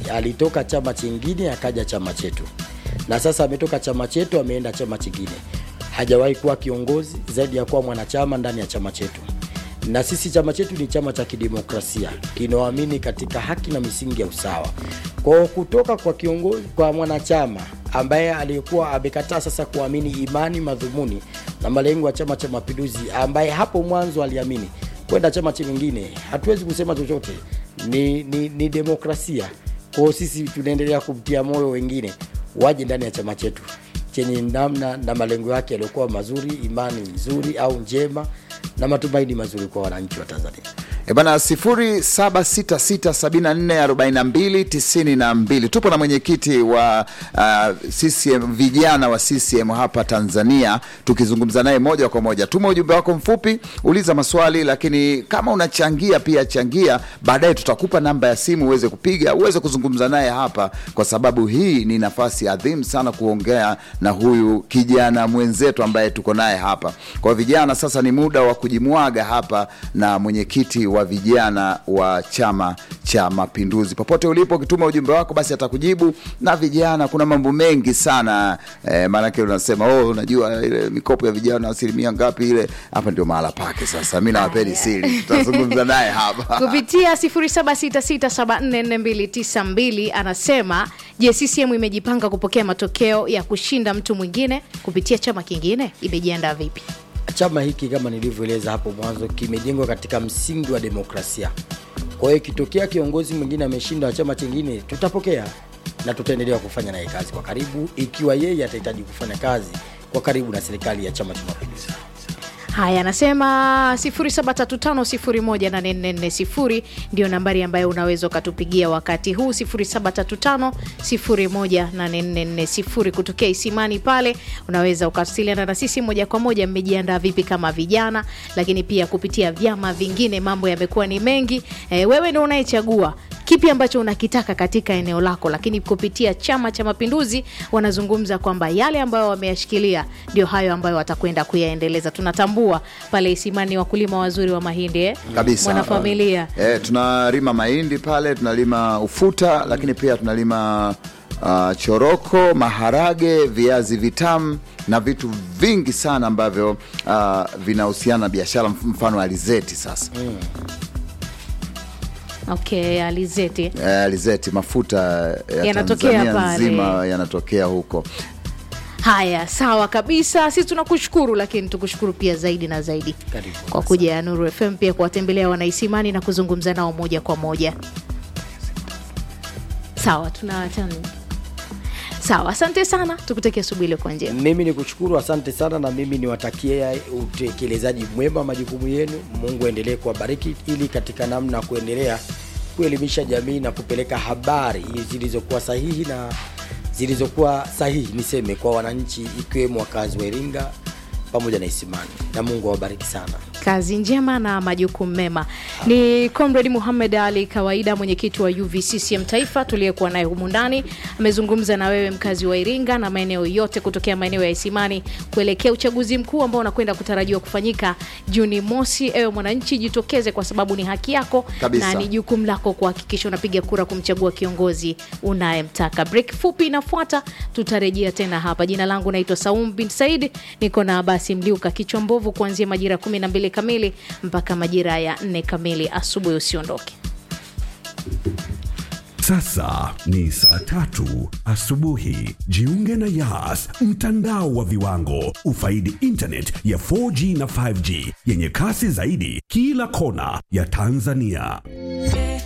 alitoka chama chingine akaja chama chetu, na sasa ametoka chama chetu ameenda chama chingine. Hajawahi kuwa kiongozi zaidi ya kuwa mwanachama ndani ya chama chetu, na sisi chama chetu ni chama cha kidemokrasia kinaoamini katika haki na misingi ya usawa. Kwa hiyo kutoka kwa kiongozi, kwa mwanachama ambaye aliyekuwa amekataa sasa kuamini imani, madhumuni na malengo ya Chama cha Mapinduzi, ambaye hapo mwanzo aliamini kwenda chama chingine, hatuwezi kusema chochote, ni, ni, ni demokrasia. Kwa hiyo sisi tunaendelea kumtia moyo wengine waje ndani ya chama chetu chenye namna na malengo yake yaliyokuwa mazuri, imani nzuri au njema na matumaini mazuri kwa wananchi wa Tanzania. E bana 0766744292 tupo na mwenyekiti wa uh, CCM vijana wa CCM hapa Tanzania, tukizungumza naye moja kwa moja. Tuma ujumbe wako mfupi, uliza maswali, lakini kama unachangia pia changia. Baadaye tutakupa namba ya simu uweze kupiga, uweze kuzungumza naye hapa, kwa sababu hii ni nafasi adhimu sana kuongea na huyu kijana mwenzetu ambaye tuko naye hapa. Kwa vijana, sasa ni muda wa kujimwaga hapa na mwenyekiti wa vijana wa Chama cha Mapinduzi. Popote ulipo, ukituma ujumbe wako basi atakujibu. Na vijana, kuna mambo mengi sana eh, maanake unasema oh, unajua ile mikopo ya vijana asilimia ngapi ile. Hapa ndio mahala pake. Sasa mi nawapeni siri, tutazungumza naye hapa kupitia 0766744292 anasema, je, CCM imejipanga kupokea matokeo ya kushinda mtu mwingine kupitia chama kingine? Imejiandaa vipi? Chama hiki kama nilivyoeleza hapo mwanzo kimejengwa katika msingi wa demokrasia. Kwa hiyo ikitokea kiongozi mwingine ameshinda wa chama chingine, tutapokea na tutaendelea kufanya naye kazi kwa karibu, ikiwa yeye atahitaji kufanya kazi kwa karibu na serikali ya Chama cha Mapinduzi. Haya, anasema 0735018440 ndio nambari ambayo unaweza ukatupigia wakati huu 0735018440 kutokea Isimani pale, unaweza ukawasiliana na sisi moja kwa moja. Mmejiandaa vipi kama vijana? Lakini pia kupitia vyama vingine, mambo yamekuwa ni mengi. E, wewe ndio unayechagua kipi ambacho unakitaka katika eneo lako, lakini kupitia Chama cha Mapinduzi wanazungumza kwamba yale ambayo wameyashikilia ndio hayo ambayo watakwenda kuyaendeleza. Tunatambua pale Isimani wakulima wazuri wa mahindi eh? kabisa mwanafamilia eh, tunalima mahindi pale, tunalima ufuta, lakini pia tunalima uh, choroko, maharage, viazi vitamu na vitu vingi sana ambavyo uh, vinahusiana na biashara, mfano alizeti sasa okay, alizeti Eh, alizeti mafuta ya Yanatokea Tanzania pale. nzima yanatokea huko. Haya, sawa kabisa. Sisi tunakushukuru, lakini tukushukuru pia zaidi na zaidi Karibu. kwa kuja ya Nuru FM pia kuwatembelea wanaisimani na kuzungumza nao moja kwa moja. Sawa, tunaachana. Sawa, asante sana, tukutakia asubuhi iliyokuwa njema. Mimi ni kushukuru, asante sana, na mimi niwatakie utekelezaji mwema wa majukumu yenu. Mungu aendelee kuwabariki ili katika namna ya kuendelea kuelimisha jamii na kupeleka habari zilizokuwa sahihi na zilizokuwa sahihi niseme kwa wananchi, ikiwemo wakazi wa Iringa pamoja na Isimani, na Mungu awabariki sana. kazi njema na majukumu mema. Ni Comrade Muhamed Ali Kawaida, mwenyekiti wa UVCCM Taifa, tuliyekuwa naye humu ndani. Amezungumza na wewe mkazi wa Iringa na maeneo yote kutokea maeneo ya Isimani kuelekea uchaguzi mkuu ambao unakwenda kutarajiwa kufanyika Juni mosi. Ewe mwananchi, jitokeze kwa sababu ni haki yako Kabisa. na ni jukumu lako kuhakikisha unapiga kura kumchagua kiongozi unayemtaka. Break fupi inafuata, tutarejea tena hapa. Jina langu naitwa Saum bin Said, niko na Abasi Mliuka kichwa mbovu kuanzia majira ya 12 kamili mpaka majira ya 4 kamili asubuhi. Usiondoke. Sasa ni saa tatu asubuhi. Jiunge na Yas, mtandao wa viwango. Ufaidi internet ya 4G na 5G yenye kasi zaidi kila kona ya Tanzania.